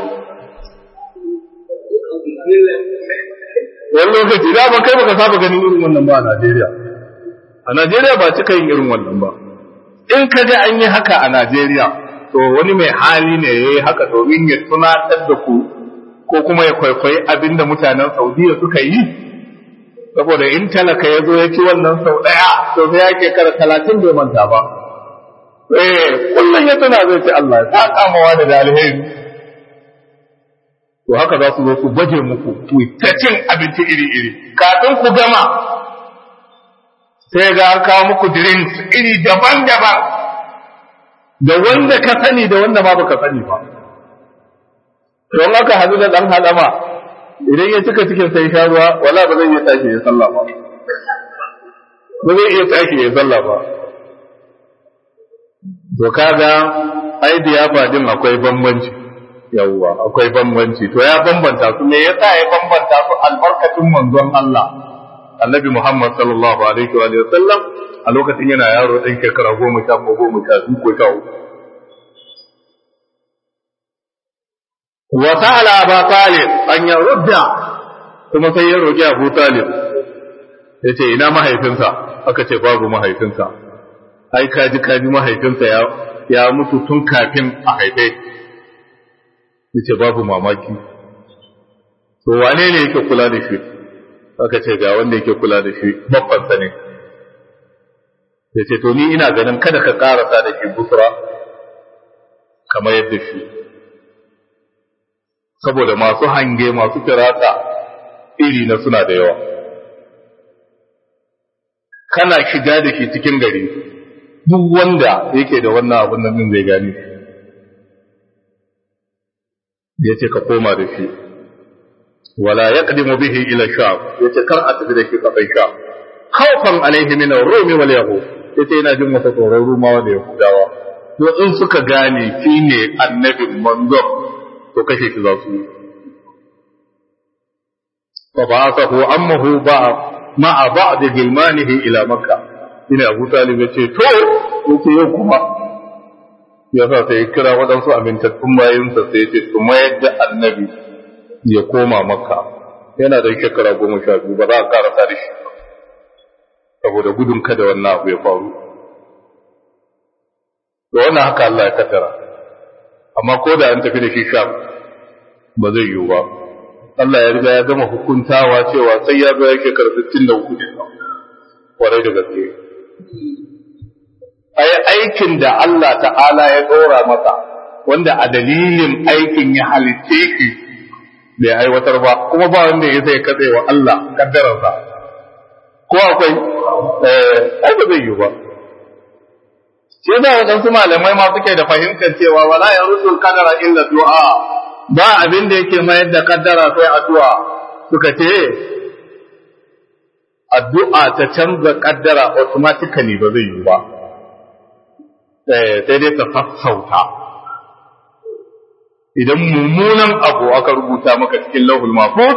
wani lokaci da ba kai baka saba ganin irin wannan ba a Najeriya a Najeriya ba cika yin irin wannan ba in ka ga an yi haka a Najeriya to wani mai hali ne ya yi haka domin ya tunatar da ku ko kuma ya kwaikwayi abin da mutanen Saudiya suka yi saboda in talaka ya zo ya ci wannan sau ɗaya to sai ya ke kara talatin bai manta ba eh kullum ya tuna zai ce Allah ya kama wani da alheri to haka za su zo su baje muku ku ta cin abinci iri-iri kafin ku gama sai ga an kawo muku drinks iri daban-daban da wanda ka sani da wanda ma baka sani ba don haka hadu da dan hadama idan ya cika cikin sai sha ruwa wala ba zai iya tashi ya sallah ba ba zai iya tashi ya sallah ba to kaga ai diyafa din akwai bambanci yawwa akwai bambanci to ya bambanta su me yasa ya bambanta su albarkatun manzon Allah annabi Muhammad sallallahu alaihi wa sallam a lokacin yana yaro ɗan shekara goma sha ko goma sha biyu ko sha uku wa sa'ala Abu Talib an ya rudda kuma sai ya roki Abu Talib yace ina mahaifinsa aka ce babu mahaifinsa ai kaji kaji mahaifinsa ya ya mutu tun kafin a haife yace babu mamaki to wane ne yake kula da shi aka ce ga wanda yake kula da shi babbansa ne yace to ni ina ganin kada ka karasa da shi busra kamar yadda shi saboda masu hange masu firata iri na suna da yawa kana shiga da shi cikin gari duk wanda yake da wannan abun nan zai gane shi ya ce ka koma da shi wala ya ƙadimu bihi ila sha ya ce kar a tafi da shi kafin sha khawfan alaihi min ar-rumi wal yahud ya ce yana jin wata tsoron rumawa da yahudawa to in suka gane shi ne annabin manzo to kashe shi za su yi fa ba'athahu ammuhu ba ma'a ba'd gilmanihi ila makka ina abu talib ya ce to yace yau kuma ya sa sai kira waɗansu amintattun bayinsa sai ce su mayar da annabi ya koma makka yana da shekara goma sha biyu ba za a karasa da shi saboda gudun kada wannan abu ya faru to wannan haka Allah ya kaddara amma ko da an tafi da shi sham ba zai yiwu ba Allah ya riga ya gama hukuntawa cewa sai ya zo yake karfi tun da uku ne kwarai da gaske ai aikin da Allah ta'ala ya ɗora masa wanda a dalilin aikin ya halitte shi bai aiwatar ba kuma ba wanda ya zai katse wa Allah kaddararsa ko akwai eh ai ba zai yiwu ba shi yasa waɗansu malamai ma suke da fahimtar cewa wala ya rusul kadara illa du'a ba abin da yake mayar da kaddara sai addu'a suka ce addu'a ta canza kaddara automatically ba zai yi ba sai dai ta sassauta idan mummunan abu aka rubuta maka cikin lauhul mahfuz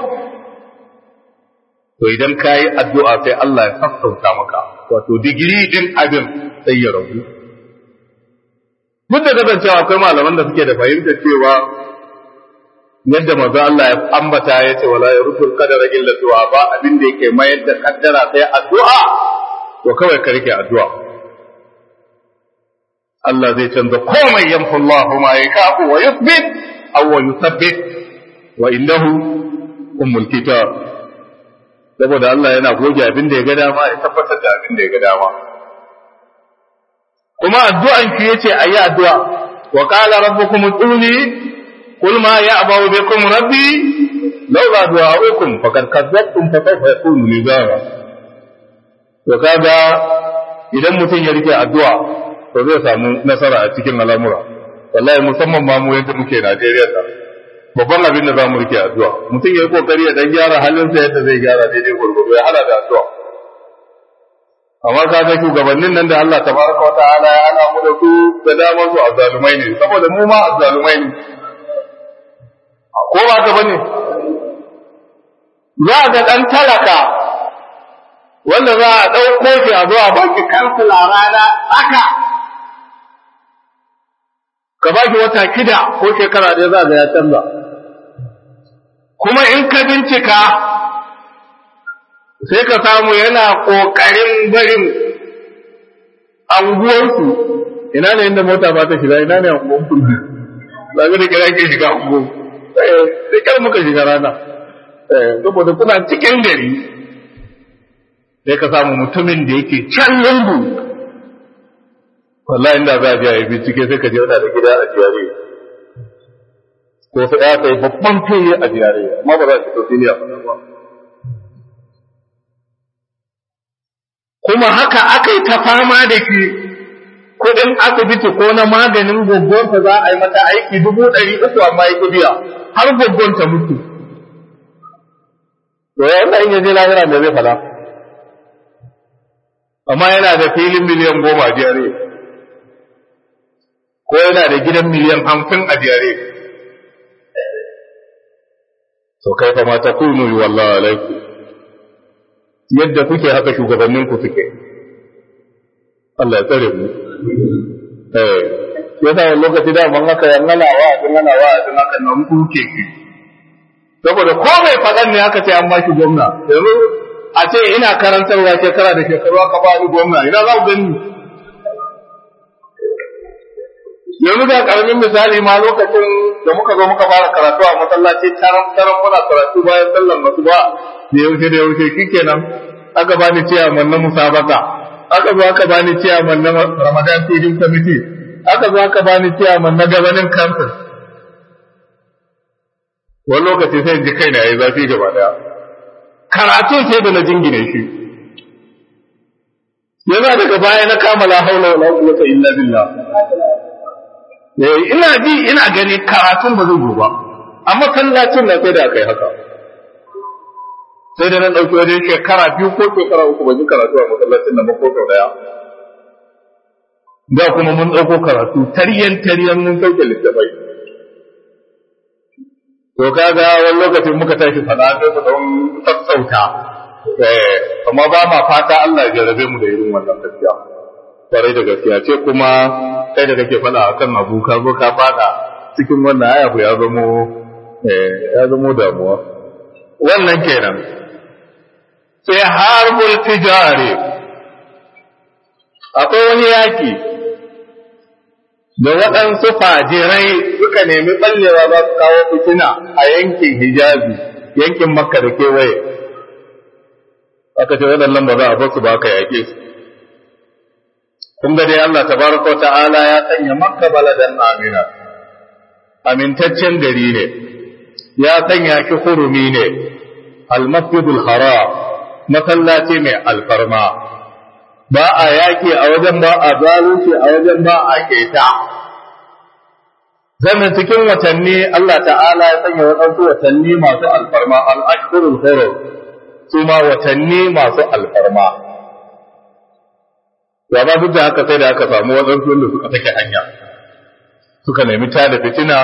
to idan ka yi addu'a sai Allah ya sassauta maka wato digiri din abin sai ya rabu duk da kasancewa akwai malaman da suke da fahimtar cewa yadda maza Allah ya ambata ya ce wala yarusul qadara illa du'a ba abin da yake mayar da kaddara sai addu'a to kawai ka rike addu'a Allah zai canza komai yamfu Allah ma yakafu wa yuthbit aw wa yuthabbit wa innahu ummul kitab saboda Allah yana goge abin da ya ga dama ya tabbatar da abin da ya ga dama kuma addu'an ki yace ayi addu'a wa qala rabbukum ud'uni qul ma ya'ba'u bikum rabbi laula du'a'ukum faqad kadzabtum fa sawfa yakunu lizara to kaga idan mutum ya rike addu'a to zai samu nasara a cikin al'amura wallahi musamman ma mu yadda muke Najeriya da babban abin da za mu rike addu'a mutum ya yi kokari ya dan gyara halinsa yadda zai gyara daidai gurgudu ya hada da addu'a amma ka ga shugabannin nan da Allah tabaraka wata'ala ya hana mu da su da daman su azzalumai ne saboda mu ma azzalumai ne ko ba ka bane za ga dan talaka wanda za a ɗauko shi a zuwa baki kansila rana haka ka ba shi wata kida ko shekara ɗaya za ga ya canza kuma in ka bincika sai ka samu yana ƙoƙarin barin anguwarsu ina ne inda mota ba ta shiga ina ne anguwarsu ba ga da kira ke shiga anguwa sai kar muka shiga rana saboda kuna cikin gari sai ka samu mutumin da yake can lungu wallahi inda za a je a yi bincike sai ka je wata da gida a jiyare ko sai ya kai babban fiye a jiyare amma ba za a ci sosai ba kuma haka aka yi ta fama da ke kuɗin asibiti ko na maganin gaggonta za a yi mata aiki dubu ɗari uku amma ya biya har gaggonta mutu to yana in yaje lahira me zai fada amma yana da filin miliyan goma a jiyare ko yana da gidan miliyan hamsin a jiyare to kai fa mata kunu yi wallahi alaikum yadda kuke haka shugabannin ku suke Allah ya tsare mu eh yasa wani lokaci da man haka yan ngana wa din ngana wa din haka nan kuke ki saboda ko mai fadan ne aka ce an ba shi gwamna yanzu a ce ina karantarwa shekara da shekaru aka ba ni gwamna ina za ku gani yanzu ga karamin misali ma lokacin da muka zo muka fara karatu a masallaci taron taron muna karatu bayan sallar masu ba da yaushe da yaushe shikenan aka bani ciyaman na musabaka aka zo aka bani ciyaman na Ramadan feeding committee aka zo aka bani ciyaman na gabanin council wani lokaci sai in ji kaina yayi zafi gaba daya karatu sai da na jingine shi yana daga baya na kama la haula wala quwwata illa billah ina ji ina gani karatun ba zai zo ba amma kallacin na sai da kai haka sai da na ɗauki wajen shekara biyu ko shekara uku ban yi karatu a masallacin nan ba ko sau ɗaya da kuma mun ɗauko karatu taryan taryan mun sauke littafai to kaga wani lokacin muka tashi fada sai mu don sassauta eh amma ba ma fata Allah ya jarabe mu da irin wannan gaskiya kwarai da gaskiya ce kuma kai da kake fada akan abu ka zo ka fada cikin wannan aya ya zamo eh ya zamo damuwa wannan kenan sai harbul tijari akwai wani yaki da waɗansu fajirai suka nemi ɓallewa za su kawo fitina a yankin hijazi yankin makka da kewaye aka ce waɗannan ba za a basu ba ka yaƙe su kun ga dai Allah tabaraka wa ta'ala ya sanya makka baladan amina amintaccen gari ne ya sanya shi hurumi ne almasjidul haram masallaci mai alfarma ba a yaƙi a wajen ba a zalunci a wajen ba a keta sannan cikin watanni Allah ta'ala ya sanya waɗansu watanni masu alfarma al-ashhurul hurum su ma watanni masu alfarma ya ba duk da haka sai da aka samu waɗansu wanda suka take hanya suka nemi ta da fitina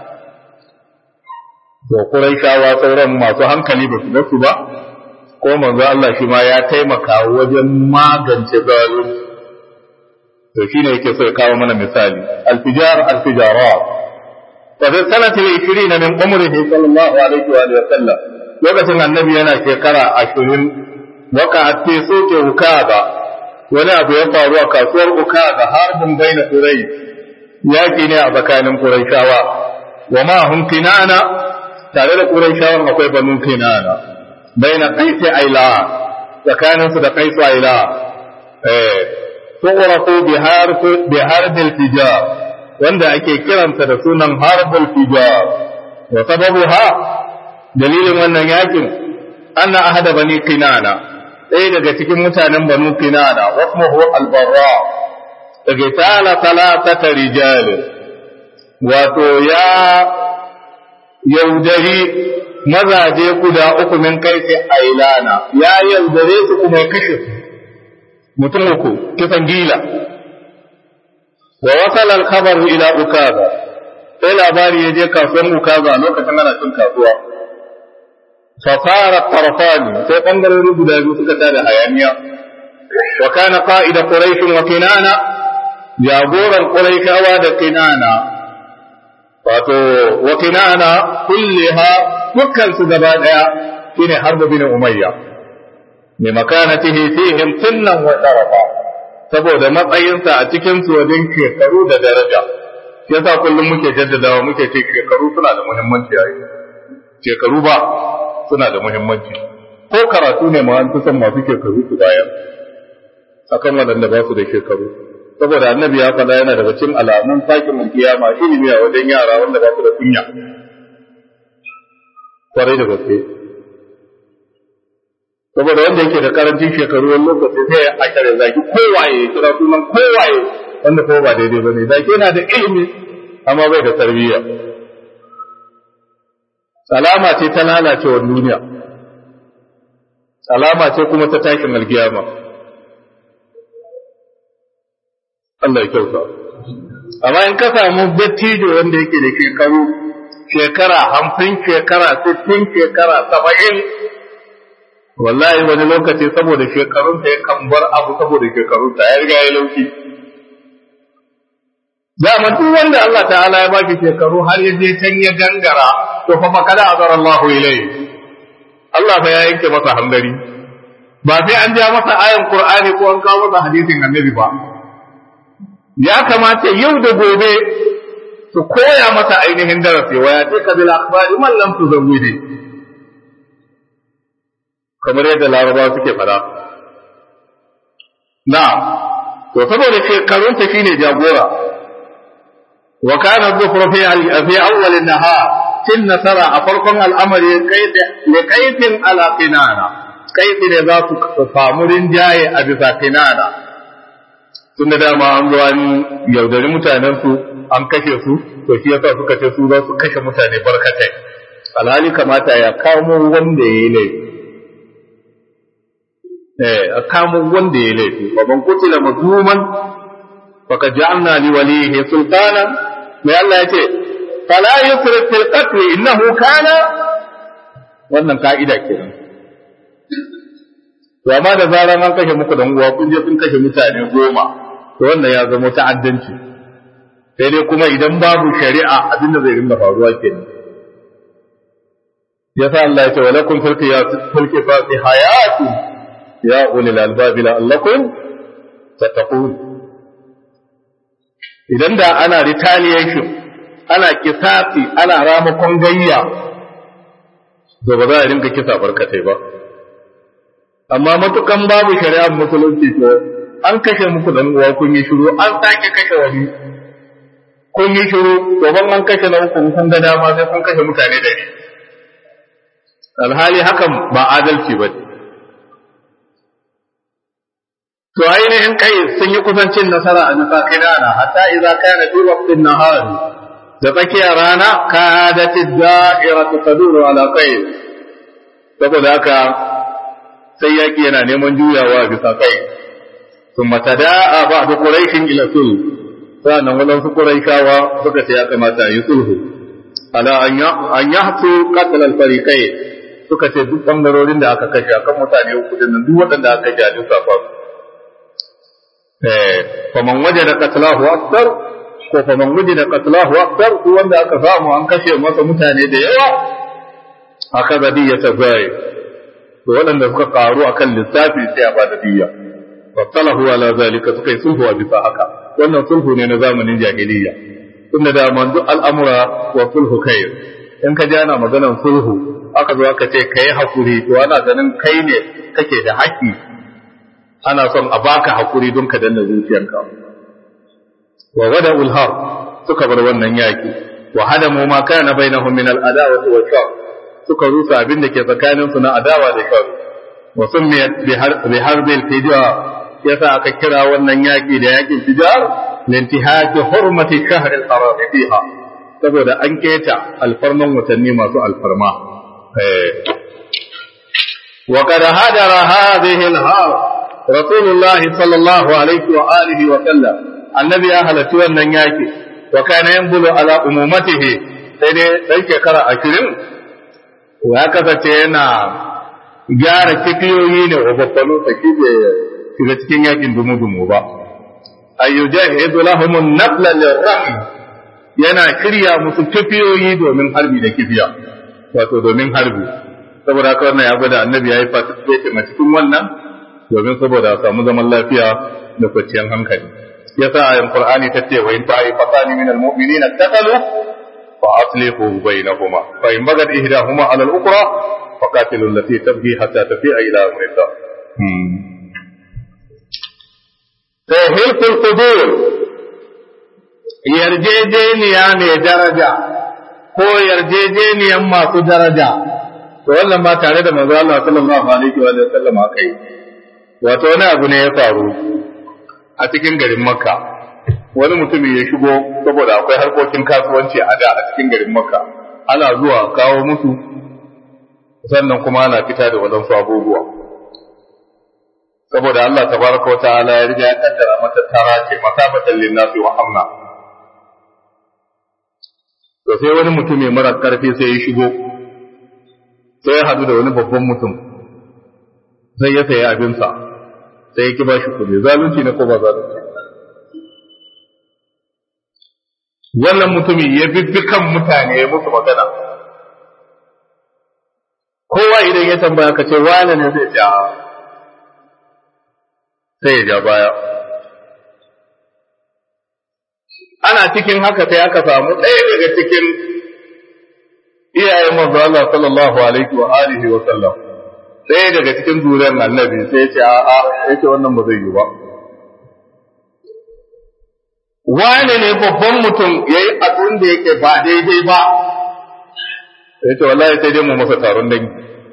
da Quraishawa sauran masu hankali ba su ga su ba ko manzo Allah shi ma ya taimaka wajen magance zalunci to shine yake so ya kawo mana misali alfijar alfijarat fa fi sanati 20 min umrihi sallallahu alaihi wa sallam lokacin annabi yana shekara 20 waka fi soke ukaba wani abu ya faru a kasuwar ukaba harbin baina quraish yaki ne a tsakanin quraishawa wa ma hum kinana tare da quraishawan akwai banu kinana baina qaisi aila tsakanin su da qaisu aila eh tuqraqu bi harf bi harb al-fijar wanda ake kiransa da sunan harb al-fijar wa sababuha dalilin wannan yakin anna ahada bani kinana ɗaya daga cikin mutanen banu kinana wasmuhu al-barra daga tala talatata rijal wato ya yaudari mazaje guda uku min kaifi ailana ya yaudare su kuma ya kashe su mutum uku kisan gila wa wasala al-khabar ila ukaza sai labari ya je kasuwar ukaza lokacin ana cin kasuwa fa fara tarfani sai bangarori guda biyu suka tada hayaniya wa kana qa'ida quraish wa kinana jagoran quraishawa da kinana wato wa kinana kulliha dukkan su gaba daya shine harbu bin umayya ne makanatihi fihim sunnan wa sharafa saboda matsayinsa a cikin su wajen shekaru da daraja shi yasa kullum muke jaddadawa muke ce shekaru suna da muhimmanci a shekaru ba suna da muhimmanci ko karatu ne ma an fi son masu shekaru su bayar akan waɗanda ba su da shekaru saboda annabi ya faɗa yana daga cikin alamun sakin kiyama ilimi a wajen yara wanda ba su da kunya kwarai da gaske saboda wanda yake da karancin shekaru wani lokaci sai a kare zaki kowaye kira sunan kowaye wanda kuma ba daidai bane zaki yana da ilimi amma bai da tarbiyya alama ce ta lalacewar duniya alama ce kuma ta takin alkiyama Allah ya kyauta amma in ka samu dattijo wanda yake da shekaru shekara hamsin shekara sittin shekara saba'in wallahi wani lokaci saboda shekarunsa ya kan bar abu saboda shekarunsa ya riga ya lauki dama duk wanda Allah ta'ala ya baki shekaru har ya je can ya gangara to fa makala azar Allahu ilayhi Allah fa ya yanke masa hangari ba sai an ja masa ayan Qur'ani ko an kawo masa hadisin Annabi ba ya kamata yau da gobe su koya masa ainihin darasi wa ya tika bil akhbari man lam tuzawwidi kamar yadda larabawa suke fada na to saboda shekarunsa shine jagora wa kana dhufru fi fi awwal an-nahar tin nasara a farkon al'amari li kaifin ala qinana kaifi ne za su samu rinjaye a bisa qinana tun da dama an zo an yaudari mutanen su an kashe su to shi yasa suka ce su za su kashe mutane barkatai alhali kamata ya kamo wanda ya yi laifi eh a kamo wanda ya yi laifi fa man kutila mazluman faka ja'alna li walihi sultana mai Allah ya ce fala yusrif fil qatl innahu kana wannan ka'ida kenan to amma da zaran an kashe muku dan uwa kun je kun kashe mutane goma to wannan ya zama ta'addanci sai dai kuma idan babu shari'a abinda zai rinda faruwa kenan yasa Allah ya ce walakum fil fil qisasi hayatu ya ulil albab la'allakum tattaqun idan da ana retaliation ana kisasi ana ramakon gayya to ba za a rinka kisa barkatai ba amma matukan babu shari'ar musulunci to an kashe muku dan uwa kun yi shiru an sake kashe wani kun yi shiru to ban an kashe na uku kun ga dama sai kun kashe mutane da shi alhali hakan ba adalci ba to ainihin kai sun yi kusancin nasara a nufa kinana hatta idza kana fi waqtin nahar da tsakiyar rana kadat ad-da'iratu taduru ala kai saboda haka sai yaki yana neman juyawa bisa kai ثم تداعى بعض قريش الى صلح sannan waɗansu ƙuraikawa suka ce ya kamata yi sulhu ala an yi hatu katal alfarikai suka ce duk ɓangarorin da aka kashe akan mutane uku din nan duk waɗanda aka kashe a duk safa eh faman waje da qatlahu akthar ko faman waje da qatlahu akthar ko wanda aka samu an kashe masa mutane da yawa aka da diya ta zai to waɗanda suka karu akan lissafi sai a ba da diya fattalahu ala zalika suka yi sulhu a bisa haka wannan sulhu ne na zamanin jahiliya tunda da manzo al'amura wa sulhu kai in ka ji ana maganar sulhu aka zo aka ce kai hakuri to ana ganin kai ne kake da haƙƙi ana son a baka hakuri don ka danna zuciyarka wa wada ulhar suka bar wannan yaki wa hadamu ma kana bainahum min al-adawati wa shar suka rusa abin da ke tsakaninsu na adawa da shar wa summiyat bi harbil fijar yasa aka kira wannan yaki da yakin fijar lintihaki hurmati shahr al-haram fiha saboda an keta alfarman watanni masu alfarma wa qad hadara hadhihi al-har rasulullahi sallallahu alaihi wa alihi wa sallam annabi ya halatti wannan yaki wa kana yanbulu ala umumatihi sai dai dan shekara 20 ya kasance yana gyara kifiyoyi ne wa babbalo saki shiga cikin yakin dumu-dumu ba ayyujahidu lahum an-nafla lirrahim yana kirya musu kifiyoyi domin harbi da kifiya wato domin harbi saboda haka wannan ya gwada annabi yayi participation a cikin wannan domin saboda a samu zaman lafiya da kwanciyar hankali yasa ayan qur'ani ta ce wa in ta'ifatan min al-mu'minina taqalu fa aslihu bainahuma fa in bagat ihdahuma ala al-ukhra faqatilu allati tabghi hatta tafi'a ila amrillah sai hilkul kudur yarjejeniya mai daraja ko yarjejeniyan masu daraja to wannan ba tare da manzo Allah sallallahu alaihi wa sallam akai wato wani abu ne ya faru a cikin garin Makka wani mutumi ya shigo saboda akwai harkokin kasuwanci a da a cikin garin Makka ana zuwa kawo musu sannan kuma ana fita da wadansu abubuwa saboda Allah tabaraka wa ta'ala ya riga ya kaddara mata tara ce masabatan linnasi wa amna to sai wani mutum mai mara karfi sai ya shigo sai ya hadu da wani babban mutum sai ya sayi abinsa sai ya ki ba shi kuɗi zalunci ne ko ba zalunci wannan mutumin ya bibbi kan mutane ya musu magana kowa idan ya tambaya ka ce wane ne zai ja sai ya ja baya ana cikin haka sai aka samu ɗaya daga cikin iyayen manzo Allah sallallahu alaihi wa alihi wa sallam ɗaya daga cikin zuriyar annabi sai ya ce a a yace wannan ba zai yi ba wane ne babban mutum yayi abin da yake ba daidai ba yace wallahi sai dai mu masa taron dangi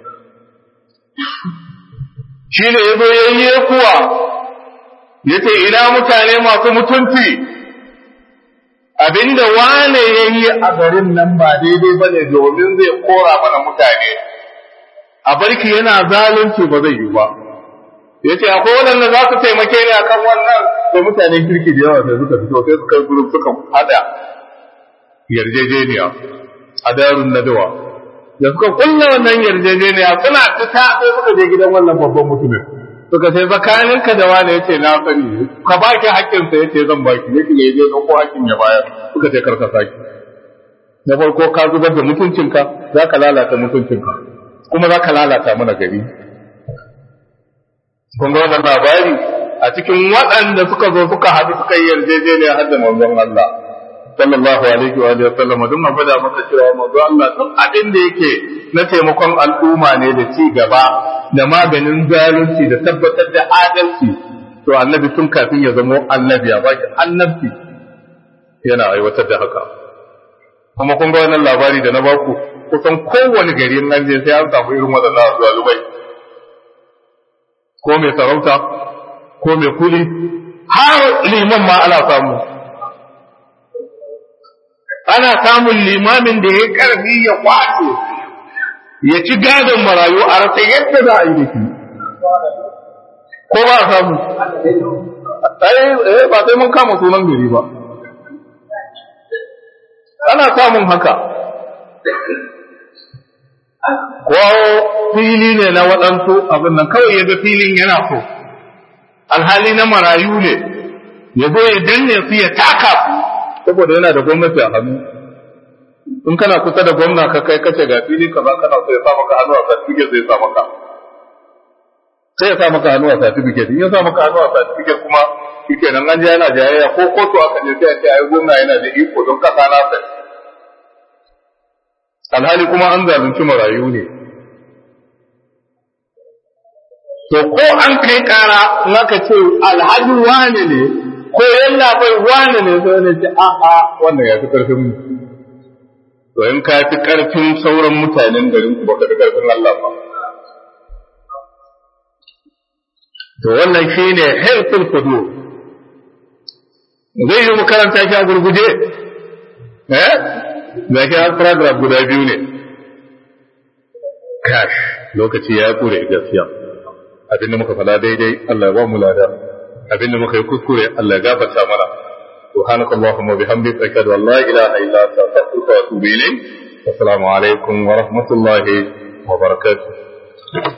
shi ne yazo yayi kuwa yace ina mutane masu mutunci abinda wane ya yi a garin nan ba daidai ba ne domin zai kora mana mutane a barki yana zalunci ba zai yi ba ya ce akwai waɗanda za su taimake ni akan wannan da mutanen kirki da yawa sai suka fito sai suka gudu suka hada yarjejeniya a darun nadawa da suka kulla wannan yarjejeniya suna fita sai suka je gidan wannan babban mutumin suka ce tsakaninka da wani yace na sani ka baki hakkin sa yace zan baki yake ne je ko hakkin ya bayar suka ce karka saki na farko ka zubar da mutuncinka zaka lalata mutuncinka kuma zaka lalata mana gari kun ga wannan labari a cikin waɗanda suka zo suka haɗu suka yi yarjejeniya har da manzon Allah sallallahu alaihi wa sallam don a gwada maka cewa manzon Allah duk abin da yake na taimakon al'umma ne da ci gaba da maganin zalunci da tabbatar da adalci to annabi tun kafin ya zamo annabi ya baki annabci yana aiwatar da haka kuma kun ga wannan labari da na baku kusan kowane gari in an je sai an samu irin waɗannan zalubai ko mai sarauta ko mai kuli har liman ma ana samu ana samun limamin da ya karfi ya kwace ya ci gadon marayu a rasa yadda za a yi da shi ko ba a samu eh ba sai mun kama sunan gari ba ana samun haka ko fili ne na waɗansu abin nan kawai ya ga filin yana so alhali na marayu ne ya zo ya danne su ya taka su saboda yana da gwamnati a hannu in kana kusa da gwamna ka kai kace ga fili kaza kana so ya sa maka hannu a certificate zai sa maka sai ya sa maka hannu a certificate in ya sa maka hannu a certificate kuma shike nan an je yana jayayya ko kotu aka je sai a ce ai gwamna yana da iko don kasa na sai alhali kuma an zalunci marayu ne to ko an kai kara in aka ce alhaji wane ne ko yalla bai wane ne sai ne ce a a wannan ya fi karfin mu to in ka fi karfin sauran mutanen garin ku baka fi karfin Allah ba to wannan shine hilful fudu zai yi mu karanta shi a gurguje eh ga shi har paragraph guda biyu ne kash lokaci ya kure gaskiya abinda muka fada daidai Allah ya ba mu lada abinda muka yi kuskure Allah ya gafarta mana سبحانك اللهم وبحمدك أشهد أن لا إله إلا أنت أستغفرك وأتوب إليك السلام عليكم ورحمة الله وبركاته